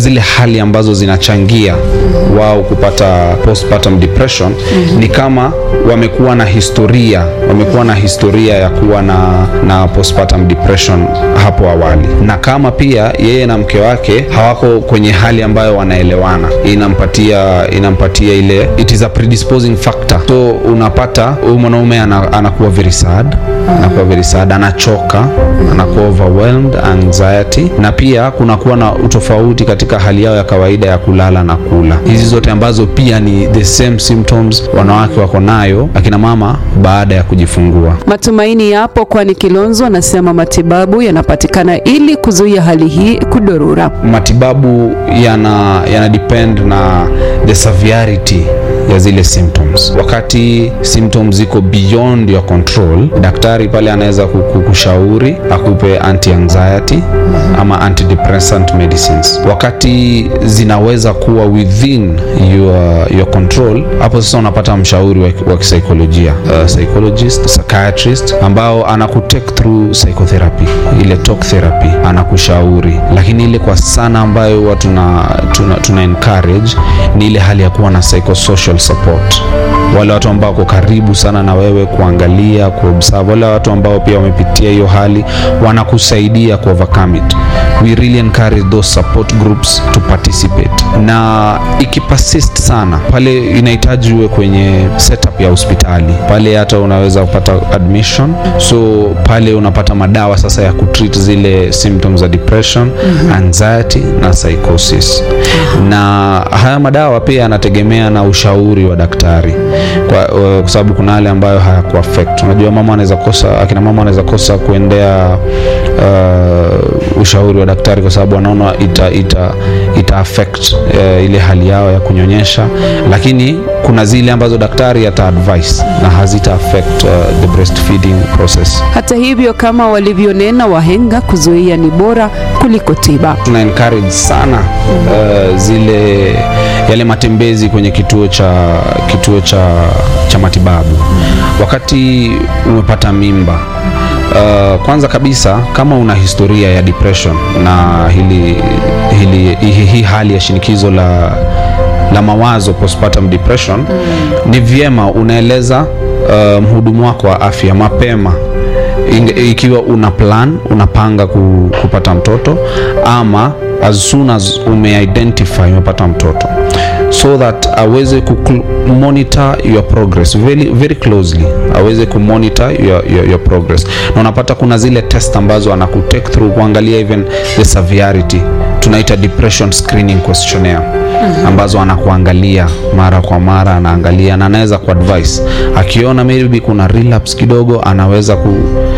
zile hali ambazo zinachangia wao kupata postpartum depression ni kama wamekuwa na historia wamekuwa na historia ya kuwa na, na postpartum depression hapo awali, na kama pia yeye na mke wake hawako kwenye hali ambayo wanaelewana, inampatia inampatia ile it is a predisposing factor. So unapata huyu mwanaume ana, anakuwa very sad, anakuwa very sad, anachoka, anakuwa overwhelmed, anxiety, na pia kunakuwa na utofauti katika hali yao ya kawaida ya kulala na kula. Hizi zote ambazo pia ni the same symptoms wanawake wako nayo akina mama baada ya kujifungua. Matumaini yapo, kwani Kilonzo anasema matibabu yanapatikana ili kuzuia hali hii kudorora. Matibabu yana yana depend na the severity ya zile symptoms. Wakati symptoms ziko beyond your control, daktari pale anaweza kukushauri akupe anti anxiety ama antidepressant medicines. Wakati zinaweza kuwa within your, your control, hapo sasa unapata mshauri wa, wa kisaikolojia uh, psychologist, psychiatrist ambao anakutake through psychotherapy, ile talk therapy, anakushauri. Lakini ile kwa sana ambayo huwa tuna, tuna, tuna encourage ni ile hali ya kuwa na psychosocial support wale watu ambao wako karibu sana na wewe kuangalia, kuobserve, wale watu ambao pia wamepitia hiyo hali wanakusaidia ku overcome it. We really encourage those support groups to participate, na ikipersist sana pale inahitaji uwe kwenye setup ya hospitali pale, hata unaweza kupata admission, so pale unapata madawa sasa ya kutreat zile symptoms za depression, anxiety na psychosis, na haya madawa pia yanategemea na ushauri wa daktari kwa, uh, kwa sababu kuna wale ambayo hayakuaffect. Unajua, mama anaweza kosa, akina mama anaweza kosa kuendea uh, ushauri wa daktari kwa sababu wanaona ita, ita, ita affect uh, ile hali yao ya kunyonyesha, lakini kuna zile ambazo daktari ata advise na hazita affect uh, the breastfeeding process. Hata hivyo, kama walivyonena wahenga, kuzuia ni bora kuliko tiba. Tuna encourage sana uh, zile yale matembezi kwenye kituo cha kituo cha, cha matibabu wakati umepata mimba. Uh, kwanza kabisa kama una historia ya depression na hili, hili, hii, hii hali ya shinikizo la, la mawazo postpartum depression ni vyema unaeleza uh, mhudumu wako wa afya mapema ikiwa una plan unapanga ku, kupata mtoto ama as soon as umeidentify umepata mtoto so that aweze ku monitor your progress very, very closely aweze ku monitor your, your, your progress na unapata kuna zile test ambazo anakutake through kuangalia even the severity tunaita depression screening questionnaire ambazo anakuangalia mara kwa mara anaangalia na anaweza kuadvise akiona maybe kuna relapse kidogo anaweza ku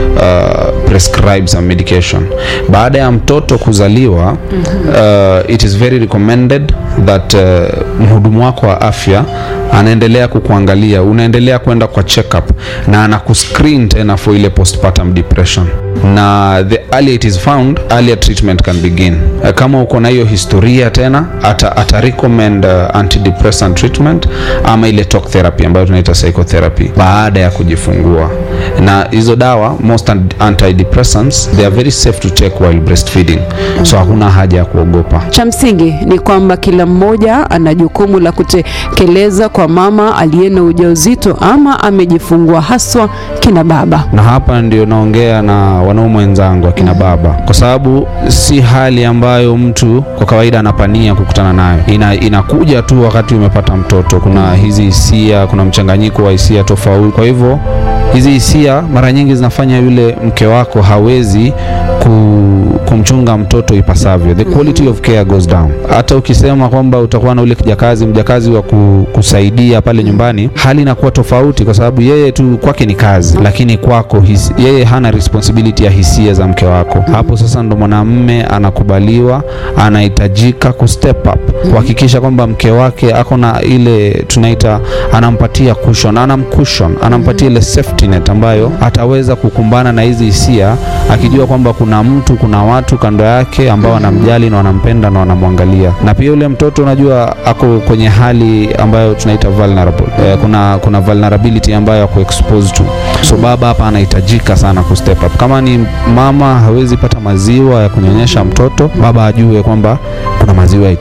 uh, prescribe some medication baada ya mtoto kuzaliwa uh, it is very recommended that uh, mhudumu wako wa afya anaendelea kukuangalia unaendelea kwenda kwa checkup na anakuscreen tena for ile postpartum depression na the earlier it is found earlier treatment can begin uh, kama uko na hiyo historia tena ata, ata recommend uh, antidepressant treatment ama ile talk therapy ambayo tunaita psychotherapy baada ya kujifungua na hizo dawa most antidepressants they are very safe to take while breastfeeding so hakuna haja ya kuogopa Cha msingi ni kwamba kila mmoja ana jukumu la kutekeleza kwa mama aliye na ujauzito ama amejifungua, haswa kina baba. na hapa ndio naongea na wanaume wenzangu akina baba, kwa sababu si hali ambayo mtu kwa kawaida anapania kukutana nayo. Ina, inakuja tu wakati umepata mtoto. Kuna hizi hisia, kuna mchanganyiko wa hisia tofauti. Kwa hivyo hizi hisia mara nyingi zinafanya yule mke wako hawezi ku, kumchunga mtoto ipasavyo, the quality of care goes down. Hata ukisema kwamba utakuwa na ule kijakazi mjakazi wa ku, kusaidia pale nyumbani, hali inakuwa tofauti, kwa sababu yeye tu kwake ni kazi, lakini kwako his, yeye hana responsibility ya hisia za mke wako. Hapo sasa ndo mwanamume anakubaliwa, anahitajika ku step up kuhakikisha kwamba mke wake ako na ile tunaita, anampatia cushion, anamcushion, anampatia ile safety net ambayo ataweza kukumbana na hizi hisia akijua kwamba kuna mtu, kuna watu kando yake ambao wanamjali na wanampenda na wanamwangalia. Na pia yule mtoto unajua ako kwenye hali ambayo tunaita vulnerable. Eh, kuna kuna vulnerability ambayo ako exposed to. So baba hapa anahitajika sana ku step up. Kama ni mama hawezi pata maziwa ya kunyonyesha mtoto, baba ajue kwamba kuna maziwa